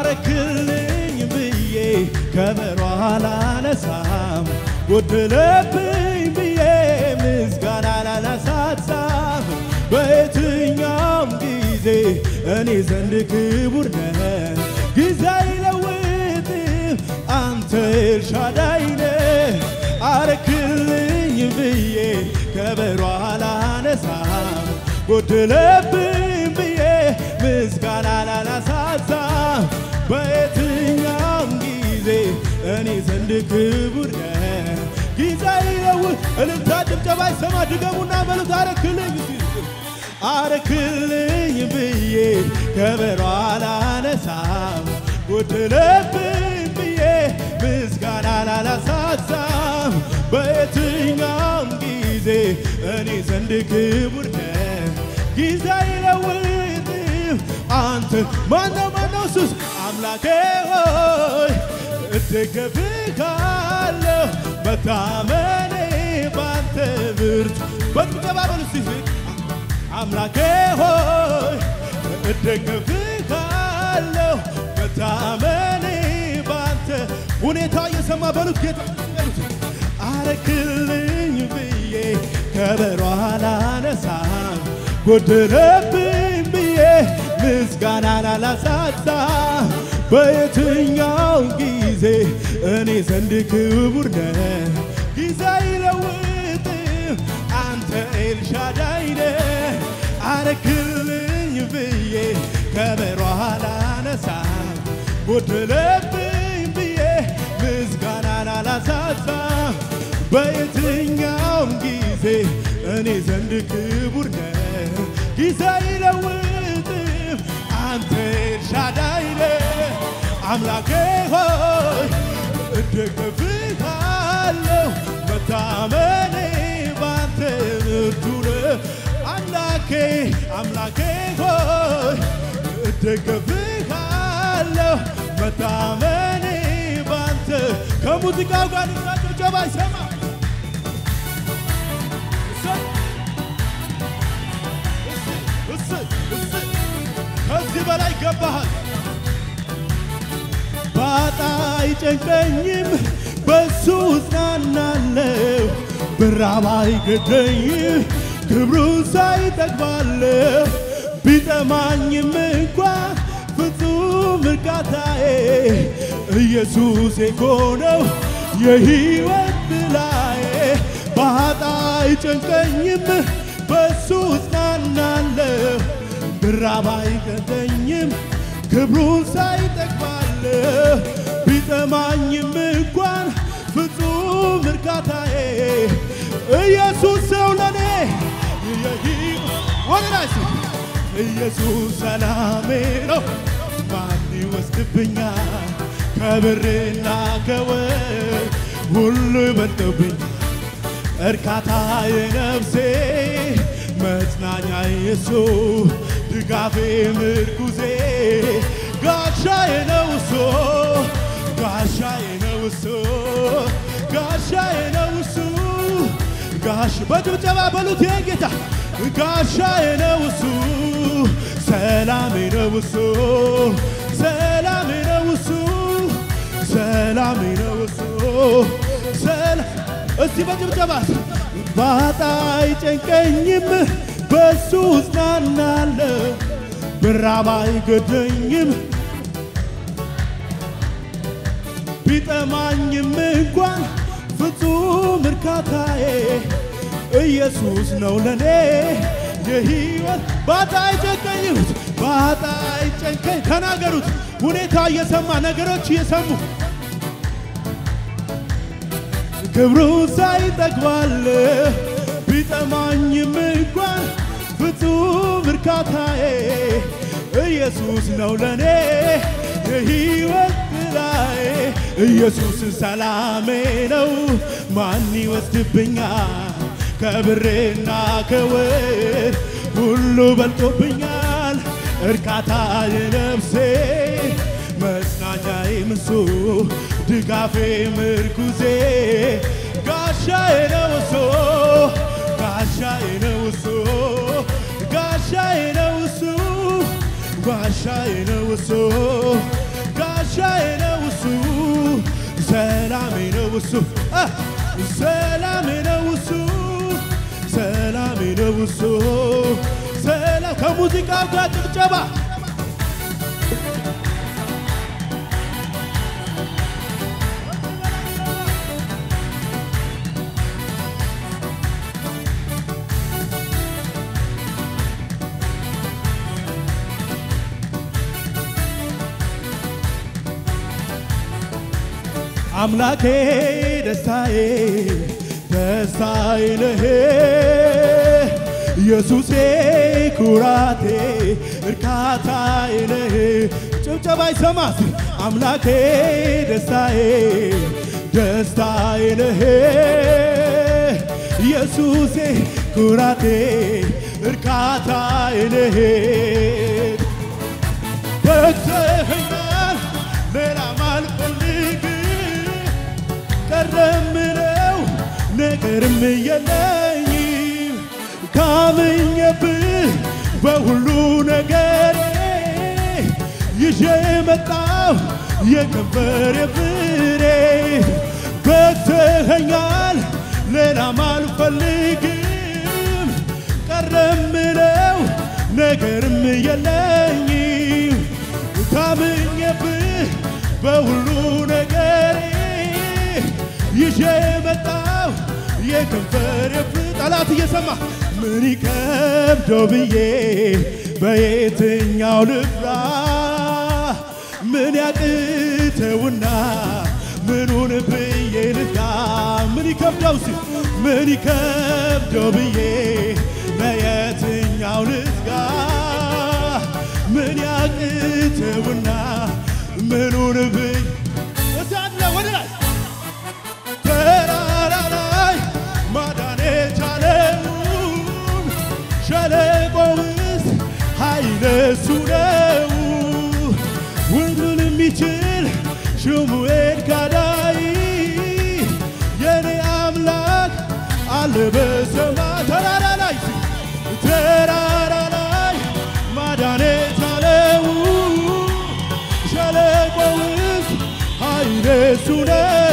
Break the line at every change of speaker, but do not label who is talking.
አረክልኝ ብዬ ከበሮ አላነሳም ጎደለብኝ ብዬ ምስጋና አላነሳሳም በየትኛውም ጊዜ እኔ ዘንድ ክቡር ነህ ጊዜ አይለውጥም አንተ ኤልሻዳይ ነህ አረክልኝ ብዬ ከበሮ አላነሳም ጎደለብኝ ብዬ ምስጋና አላነሳሳም በየትኛውም ጊዜ እኔ ዘንድ ክቡር ነህ ጊዜ አይለውጥ እልልታ ጭብጨባ ይሰማ ድገሙና በሉት አረክልኝ እስኪ አረክልኝ ብዬ ከበሮ አላነሳም ጎደለብኝ ብዬ ምስጋና አላነሳሳም በየትኛውም ጊዜ እኔ ዘንድ ክቡር ነህ ጊዜ አይለውጥም አንተ ማነው ማነው ሱስ አምላኬ ሆይ እደገፍሃለሁ መታመኔ ባንተ ብርቱ በጭብጨባ በሉ እስቲ አምላኬ ሆይ እደገፍሃለሁ መታመኔ ባንተ ሁኔታ እየሰማ በሉት ጌታ በሉት አረክልኝ ብዬ ከበሮ አላነሳም ጎደለብኝ ብዬ ምስጋናን አላሳጣም በየትኛው ጊዜ እኔ ዘንድ ክቡር ነህ ጊዜ አይለውጥም አንተ ኤልሻዳይ ነህ አረክልኝ ብዬ ከበሮ አላነሳም ጎደለብኝ ብዬ ምስጋናን አላሳጣም በየትኛውም ጊዜ እኔ ዘንድ ክቡር ነህ ጊዜ አይለውጥም አንተ ኤልሻዳይ ነህ አምላኬ ሆይ እደገፍሃለሁ መታመኔ ባንተ ብርቱ ነው አምላኬ አምላኬ ሆይ እደገፍሃለሁ መታመኔ ባንተ ከሙዚቃው ጋር ንሳ ጭብጨባ ይሰማ ከዚህ በላይ ገባሃል ባጣ አይጨንቀኝም በሱ እጽናናለሁ ብራብ አይገደኝም ክብሩ ሳይጠግባለሁ ቢጠማኝም እንኳ ፍጹም እርካታዬ ኢየሱስ የኮነው የሕይወት ጥላዬ ባጣ አይጨንቀኝም በሱ እጽናናለሁ ብራብ አይገደኝም ክብሩን ሳይጠግባለሁ ቢጠማኝም እንኳን ፍጹም እርካታዬ ኢየሱስ ሰው ለኔ ወደላስ ኢየሱስ ሰላሜ ነው ማን ይወስድብኛል ከብርና ከወርቅ ሁሉ ይበልጥብኝ እርካታ የነፍሴ መጽናኛ ኢየሱስ ድጋፌ ምርኩዜ ጋሻዬ ነው እሱ ጋሻዬ ነው እሱ ጋሻዬ ነው እሱ ጋሽ በጭብጨባ በሉት ጌታ ጋሻዬ ነው እሱ ሰላሜ ነው እሱ ሰላሜ ነው እሱ ሰላሜ ነው እሱ እስቲ በጭብጨባ ባጣ አይጨንቀኝም በሱ እጽናናለሁ ብራብ አይገደኝም ቢጠማኝም እንኳን ፍጹም እርካታዬ ኢየሱስ ነው ለኔ የሕይወት ባጣ አይጨንቀኝም ባጣ አይጨንቀኝ ተናገሩት ሁኔታ እየሰማ ነገሮች እየሰሙ ክብሩ ሳይጠግባለሁ ቢጠማኝም እንኳን ፍጹም እርካታዬ ኢየሱስ ነው ለኔ የሕይወት ጥላዬ ኢየሱስ ሰላሜ ነው ማን ይወስድብኛል ከብሬና ከወርቅ ሁሉ በልጦብኛል እርካታ የነፍሴ መጽናኛዬ ምሱ ድጋፌ ምርኩዜ ጋሻዬ ነው እሱ ጋሻዬ ነው እሱ ጋሻዬ ነው እሱ ጋሻዬ ነው እሱ እሱ አ፣ ሰላሜ ነው እሱ ሰላሜ ነው እሱ ሰላም ከሙዚቃው ጋር ጭብጨባ አምላኬ ደስታዬ ደስታዬ ነህ ኢየሱሴ ኩራቴ እርካታዬ ነህ ጭብጨባ ይሰማት አምላኬ ደስታዬ ደስታዬ ነህ ኢየሱሴ ኩራቴ እርካታዬ ነህ በግተኸኛል ሌላ ማልፈልግ ቀረምለው ነገርም የለኝም ካምኜብህ በሁሉ ነገሬ ይዤ መጣሁ የከንፈሬ ፍሬ በግተኸኛል ሌላም አልፈልግም ቀረምለው ነገርም የለኝም ታምኜብህ በሁሉ ነገሬ ይዤ መጣሁ የከንፈር ጠላት እየሰማ ምን ይከብደው ብዬ በየትኛው ልፍራ ምን ያቅተውና ምኑን ብዬ ልጋ ምን ይከብደው ሲ ምን ይከብደው ብዬ በየትኛው ልጋ ምን ያቅተውና ምኑን ብዬ እታለ ወደ ላይ ተራራ ላይ ማዳን የቻለውን ሸለቆ ውስጥ ኃይለ እሱ ነው። ሁሉን የሚችል ሽሙ ኤልሻዳይ የኔ አምላክ አለ በሰማይ ተራራ ላይ ተራራ ላይ ማዳን የቻለው ሸለቆ ውስጥ ኃይለ እሱ ነው።